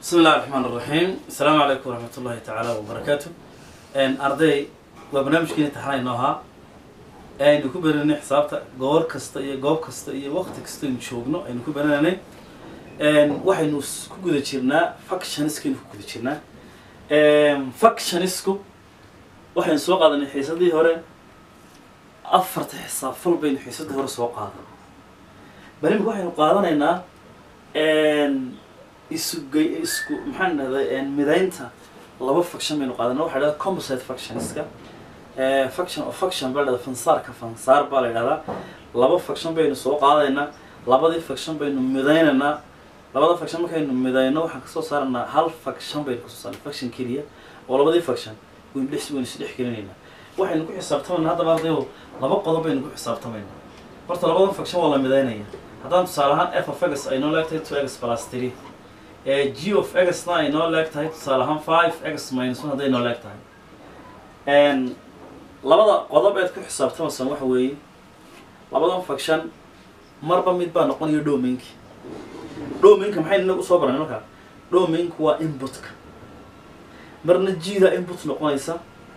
bismi illahi raxmaan raxiim asalaamu calaykum waraxmat ullahi tacaala wabarakaatu arday waa barnaamijkeeni taxana inoo ahaa aynu ku beraynay xisaabta goor kasta iyo goob kasta iyo waqti kasta aynu joogno aynu ku beranaynay waxaynu s- ku guda jirnaa factioniskaynu ku guda jirnaa factionisku waxaynu soo qaadanay xiisadii hore afarta xisaab fal baynu xiisadii hore soo qaadan bari imika waxaynu qaadanaynaa isugay isku maxaan dhahday midaynta laba faction baynu qaadana waxa dhahda composite factioniska faction of faction baa dhahda fansaarka fansaar baa la yidhahdaa laba faction baynu soo qaadaynaa labadii faction baynu midaynaynaa labada faction markaynu midayno waxaan kasoo saaranaa hal faction baynu kasoo saarnaa faction keliya oo labadii faction waynu dhex waynu isdhex gelinaynaa waxaynu ku xisaabtamaynaa haddaba ardayo laba qodob baynu ku xisaabtamaynaa horta labadan faction waa la midaynaya haddaan tusaale ahaan f of x ay noo leegtahay two x plus three ee g of x na ay noo leeg tahay tusaale ahaan five x minus one hadday noo leeg tahay labada qodob eed ku xisaabtamaysaan waxa weeye labadan faction marba mid baa noqonaya domainki domainka maxay inagu soo baranay markaa domainku waa inputka marna g-da input noqonaysa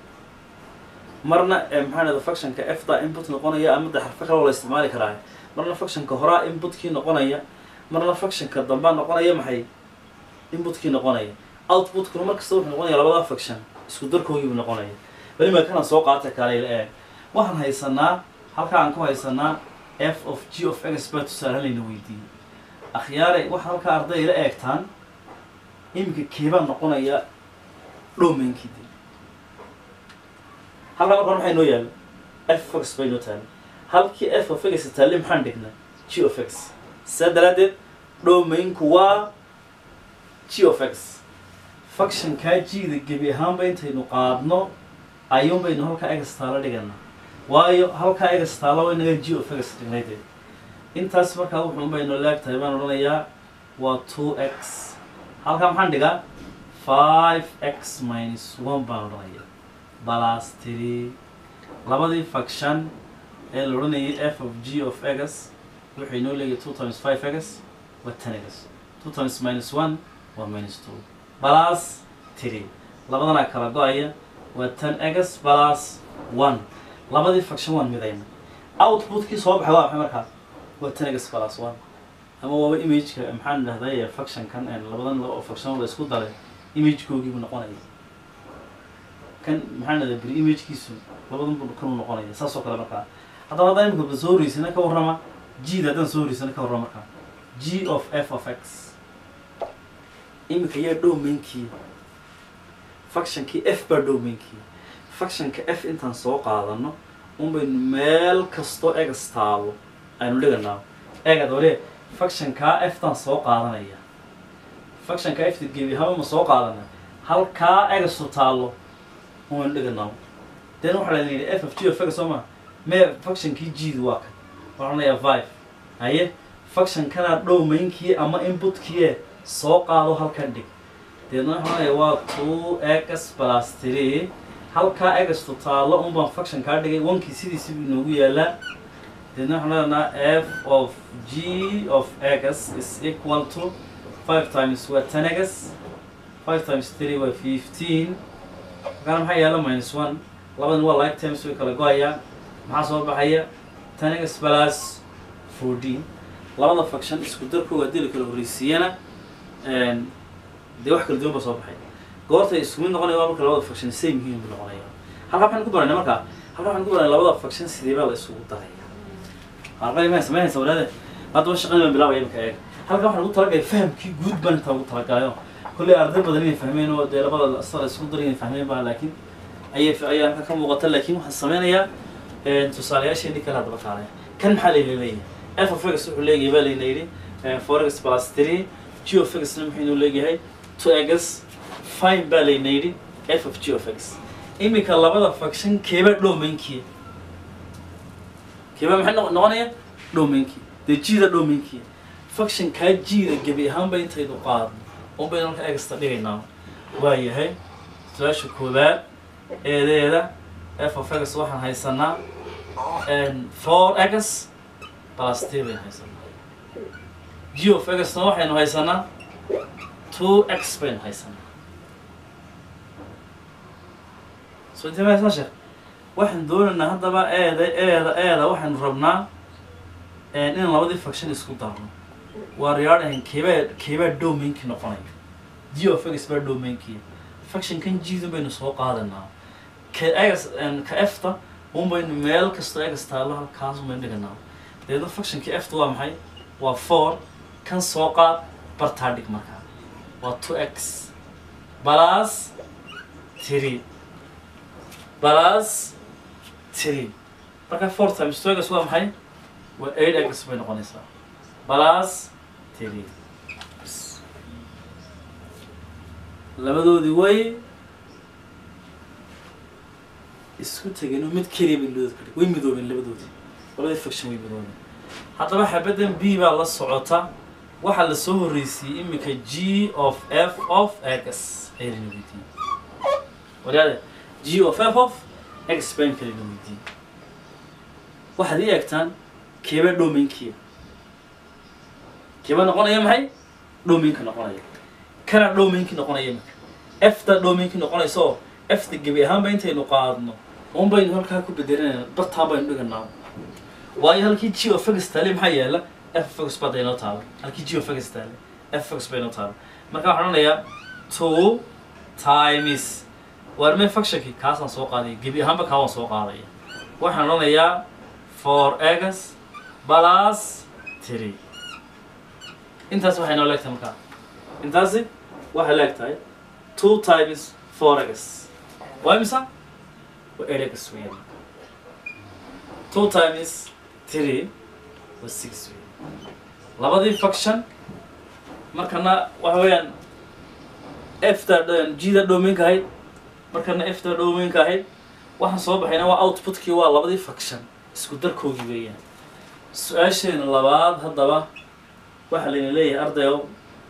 marna eh, maxaa dhahda factionka f da input noqonaya ama de xarfo kale oo la isticmaali karaa marna factionka horaa inputkii noqonaya marna factionka dambaa noqonaya maxay inputkii noqonaya outputkuna markasta wuxuu noqonaya labada faction isku darkoogiibu noqonaya bali ma kana soo qaata kale ee waxaan haysanaa halkaa aan ku haysanaa f of g of x baa tusaale layna weydiiyey akhyaare waxaa halkaa arday ila eegtaan iminka keebaa noqonaya dhomainkii de halkaa marka hore maxay noo yaalla f of x bay noo taalla halkii f of x taalle maxaan dhignaa g of x saa daraaddeed domainku waa g of x factionkaa g-da gebi ahaanba intaynu qaadno ayuun baynu halkaa egas taalo dhiganaa waayo halkaa egas taalo waa inaga g of x dhignay dee intaas markaa wuxuun baynu leegtahay baan odhanayaa waa two x halkaa maxaan dhigaa five x minus one baan odhanaya balas three labadii faction ee la odhanayay f of g of x waxay noo leeyahay two times five x waa ten x two times minus one waa minus two balas three labadanaa kala go-aya waa ten x balas one labadii faction waan midayna outputkii soo baxay waa maxay markaa waa ten x balas one ama waaba imageka maxaan dhahday factionkan labadan laba oo faction la isku daray imagekoogiibu noqonaya kan maxaan dhahday beri imagekiisu labadan bu kanu noqonaya saas oo kale markaa haddaba haddaan imika ba soo horeysana ka warrama g da haddaan soo horeysana ka warrama markaa g of f of x imika yaa dhomainkii factionkii f baa dhomainkii factionka f intaan soo qaadano un baynu meel kastoo egas taalo aynu dhiganaa eegad wale factionkaa f taan soo qaadanaya factionka f ta gebi haba ma soo qaadana halkaa egastu taalo un baynu dhiganaa den waxaa la yidhi f of g of x soo ma mee factionkii g-da waa kan waxaan odhanayaa five haye factionkanaa dhomainkii ama inputkii soo qaado halkan dhig deedna waxaan odhanayaa waa two x plus three halkaa egastu taalo un baan faction kaa dhigay onkii sidiisi buu inoogu yaalaa deedna waxaan leenahaa f of g of x is equal to five times waa ten x five times three waa fifteen halkaana maxaa yaala minus one labadan waa like times way kala go-ayaa maxaa soo baxaya ten x plus fourteen labada faction isku darkooga haddii la kala horreysiiyana dee wax kala duwan ba soo baxay goortay isku mid noqonaya waa marka labada faction same yihiin buu noqonaya halkaa waxaan ku baranay markaa halkaa waxaan ku baranay labada faction sidee baa la isugu daraya arqay ma samaynaysa walaade haddaba shaqadii baan bilaabaya imika eeg halkaa waxaan ugu talagalay fahamkii guud baan intaa ugu talagalayo kolley arday badan inay fahmeen oo dee labada sala isku dar inay fahmeen baa laakiin ayay ayaa halka ka muuqata laakiin waxaan sameynayaa tusaalayaasheenii kale haddaba kaalaya kan maxaa layna leeyahay f of x wuxuu leeyahay baa layna yidhi four x plus three g of x na muxuu inuu leeyahay two x fine baa layna yidhi f of g of x iminka labada faction keeba dhomainkii keeba maxay noq- noqonaya dhomainkii dee g-da dhomainkii faction kaa g-da gebi ahaanba intaydu qaadno un baynu halka egasta dhigaynaa waa yahay su-aasha koowaad eedeeda f of x waxaan haysanaa four x plus three baynu haysanaa g of x na waxaynu haysanaa two x baynu haysanaa so intee maysaa sheekh waxaan doonaynaa haddaba eeda eeda eeda waxaynu rabnaa in labadii faction isku darno waa riyaadhahan keebaa keebaa domainkii noqonaya g of x baa domainkii factionkan g-dun baynu soo qaadanaa ka egas ka efta un baynu meel kastoo egas taallo halkaas baynu dhiganaa deedna factionkii efta waa maxay waa four kan soo qaad bartaa dhig markaa waa two x plus three plus three marka four times two x waa maxay waa eight x bay noqonaysaa plus three labadoodii way isku tegeen oo mid keliya bay labadooda kadhig way midoobeen labadoodii labadii faction way midoobeen haddaba xabaddan b baa la socota waxaa la soo horreysiiyey imika g of f of x ayayna weydiiyey walaade g of f of x baan kalina weydiiyey waxaad ii eegtaan keeba domainkiya keeba noqonaya maxay domainka noqonaya kana domainki noqonaya imika efta domainki noqonaysa oo efta gebi ahaanba intaynu qaadno un baynu halkaa ku bedelinayna bartaa baynu dhiganaa waayo halkii g of x taale maxaa yaala f x baa daynoo taala halkii g of x taale f x baynoo taala marka waxaan odhanayaa two times waarmee factionkii kaasaan soo qaadaya gebi ahaanba kaa waan soo qaadaya waxaan odhanayaa four x plus three intaas waxay noo leegtahay markaa intaasi waxay leegtahay two times four x waa imisa waa eight x weeyaan two times three waa six weeyaan labadii faction markana waxa weeyaan efta g-da domainka ahayd markana efta domainka ahayd waxaan soo baxayna waa outputkii waa labadii faction isku darkoogii weeyaan su-aasheena labaad haddaba waxaa layna leeyahay ardayo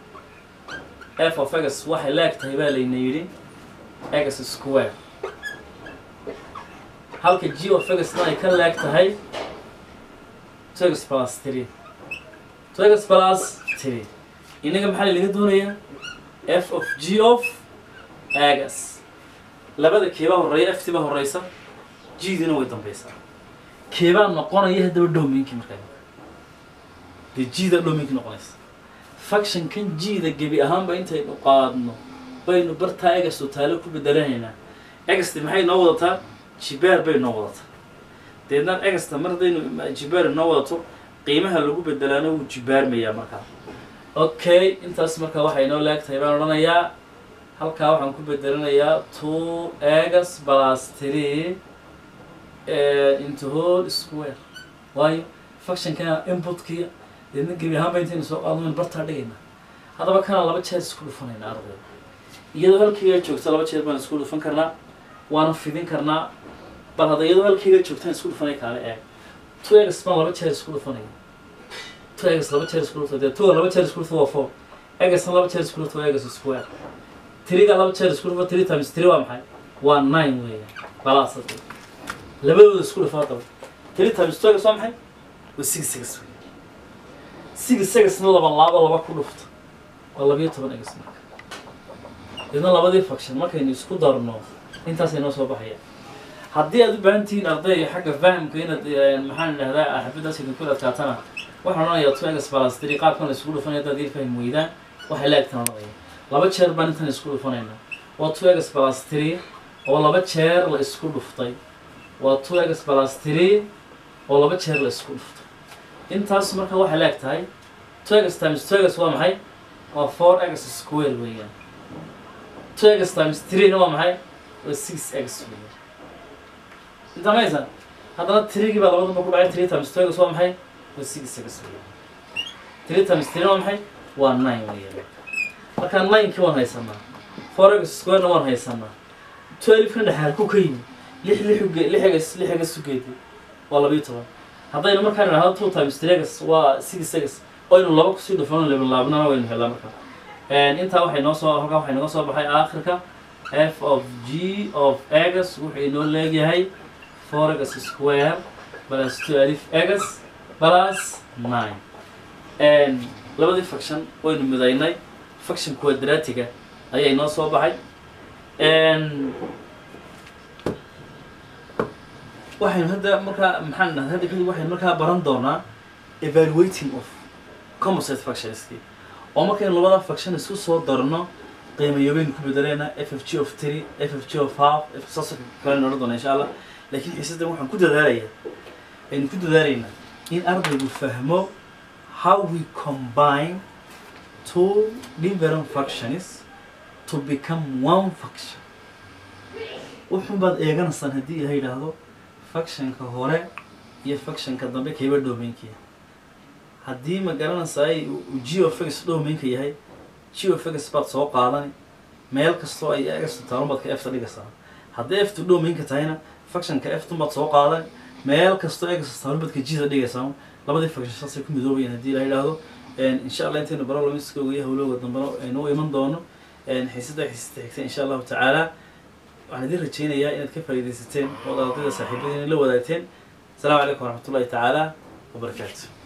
f of x waxay leeg tahay baa layna yidhi x square halka g of x-na ay ka leeg tahay two x plus three two x plus three inaga maxaa laga doonayaa f of g of x labada keebaa horreeya f tiba horeysa g-dina way dambeysaa keebaa noqonaya haddaba domainki markaa dee g-da domainki noqonaysa factionkan g-da gebi ahaanba intaynu qaadno baynu bartaa egasto taalo ku bedelanaynaa egasti maxay noo wadataa jibaar bay noo wadataa deednaan egasta mar haddaynu jibaar noo wadato qiimaha lagu bedelaana wuu jibaarmayaa markaa okay intaas markaa waxay noo leegtahay baan odhanayaa halkaa waxaan ku bedelanayaa two egas plus three into whole square waayo factionkana inputkiya deedna gebi ahaanba intaynu soo qaadno bartaa dhigaynaa haddaba kana laba jeer isku dhufanayna ardayda iyadoo halkayga joogta laba jeer baan isku dhufan karnaa waana fidin karnaa bal hadda iyadoo halkayga joogtaan isku dhufanay kaale eeg two egas baan laba jeer isku dhufanaya two egas laba jeer isku dhufta dee two laba jeer isku dhufta waa four egasna laba jeer isku dhufta waa egas square tiriga laba jeer isku dhufa three times three waa maxay waa nine weeyaan balaas labadooda isku dhufa haddaba three times two egas waa maxay waa six egas weeyaan six egasna laba laabo laba ku dhufta waa labiyo toban egas marka idna labadii faction markaynu isku darno intaasay noo soo baxaya haddii aad u baahan tihiin arday xagga fahamka inaad maxaan idhahdaa xafiddaas idinku adkaatana waxaan odhanayaa two egas plus three qaabkan la isku dhufanaya haddaad ii fahmi weydaan waxay la egtaan odhanaya laba jeer baan intan isku dhufanaynaa waa two egas plus three oo laba jeer la isku dhuftay waa two egas plus three oo laba jeer la isku dhuftay intaas marka waxay la eg tahay two egas times two egas waa maxay waa four egas square weeyaan two egas times three na waa maxay waa six egas weeyaan inta maysan haddana three-gii baa labadaba ku dhacay three times two egas waa maxay waa six egas weeyaan three times three waa maxay waa nine weeyaan markaa nine-kii waan haysanaa four egas square-na waan haysanaa twelve-kan dhexaad ku ka yimi lix lix uge lix egas lix egas ugeedi waa labiyo toban haddaynu markaan idhahdo two times three egas waa six egas oynu laba kusii dhufano laba laabnana waynu helaa markaa intaa waxay noo soo halkaa waxay naga soo baxay aakhirka f of g of egas wuxuu inoo leegyahay four egas square plus two alif egas plus nine labadii faction waynu midaynay function quadratiga ayaa inoo soo baxay Een, waxaynu hadda markaa maxaan dhahay hadda kadib waxaynu markaa baran doonaa evaluating of composite functionski oo markaynu labada function isku soo darno qiimayoobeynu ku bedeleynaa f f g of three f f g of half f saas kale odhan doona insha allah laakiin xiisadan waxaan ku dadaalayaa aynu ku dadaalaynaa in ardaygu fahmo how we combine two different functions to become one function wuxun baad eeganaysaan haddii ilaha yidhaahdo functionka hore iyo functionka dambe kayba domainkiya haddii ma garanaysaay geofix domainka yahay geofix baad soo qaadani meel kastoo ay egasto taalun baad ka efta dhigaysaa haddii eftu domainka tahayna functionka eftun baad soo qaadan meel kastoo egasto taalun baad ka jida dhigaysaa labadii function saasay ku midoobayaan haddii ilaha yidhaahdo insha allah intaynu barolamiskooga iyo hawlooga dambena aynu u iman doono xiisada xiisada xigta insha allahu tacaala waxaan idin rajaynayaa inaad ka faa'iidaysateen oo ardayda saaxiibadiina la wadaagteen asalaamu calaykum waraxmatullahi tacaala wabarakaatu